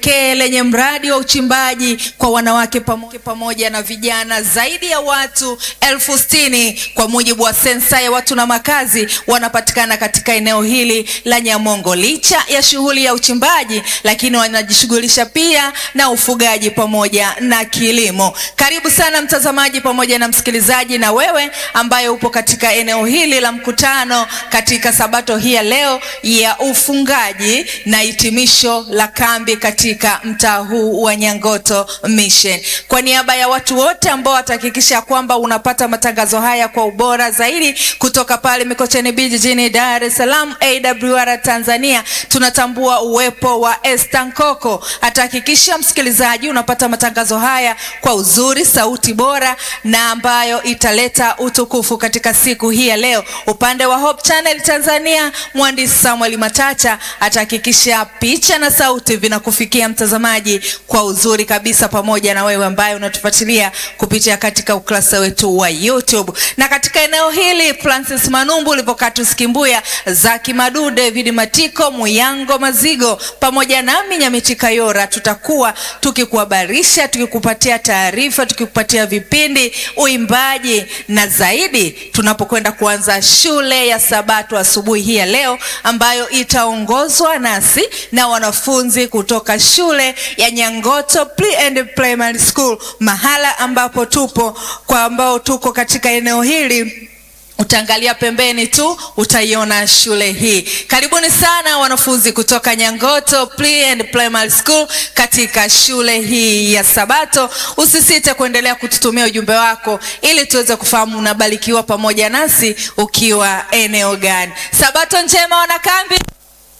pekee lenye mradi wa uchimbaji kwa wanawake pamoja, pamoja na vijana zaidi ya watu elfu sitini kwa mujibu wa sensa ya watu na makazi wanapatikana katika eneo hili la Nyamongo. Licha ya shughuli ya uchimbaji, lakini wanajishughulisha pia na ufugaji pamoja na kilimo. Karibu sana mtazamaji pamoja na msikilizaji, na wewe ambaye upo katika eneo hili la mkutano katika sabato hii ya leo ya ufungaji na hitimisho la kambi katika mtaa huu wa Nyangoto Mission. Kwa niaba ya watu wote ambao watahakikisha kwamba unapata matangazo haya kwa ubora zaidi kutoka pale Mikocheni B jijini Dar es Salaam, AWR Tanzania, tunatambua uwepo wa Esther Nkoko. Atahakikisha msikilizaji unapata matangazo haya kwa uzuri, sauti bora na ambayo italeta utukufu katika siku hii ya leo. Upande wa Hope Channel Tanzania, mwandishi Samuel Matacha atahakikisha picha na sauti vinakufikia mtazamaji kwa uzuri kabisa, pamoja na wewe ambaye unatufuatilia kupitia katika ukurasa wetu wa YouTube. Na katika eneo hili Francis Manumbu, Livokatus Kimbuya, Zaki Madu, David Matiko, Muyango Mazigo pamoja nami Nyamiti Kayora tutakuwa tukikuhabarisha, tukikupatia taarifa, tukikupatia vipindi, uimbaji na zaidi tunapokwenda kuanza shule ya Sabato asubuhi hii ya leo ambayo itaongozwa nasi na wanafunzi kutoka shule ya Nyangoto Pre and Primary School, mahala ambapo tupo kwa ambao tuko katika eneo hili utaangalia pembeni tu utaiona shule hii. Karibuni sana wanafunzi kutoka Nyangoto Pre and Primary School katika shule hii ya Sabato. Usisite kuendelea kututumia ujumbe wako ili tuweze kufahamu unabarikiwa pamoja nasi ukiwa eneo gani. Sabato njema wanakambi.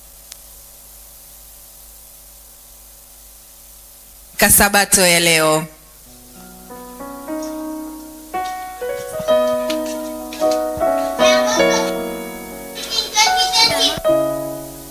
Kasabato ya leo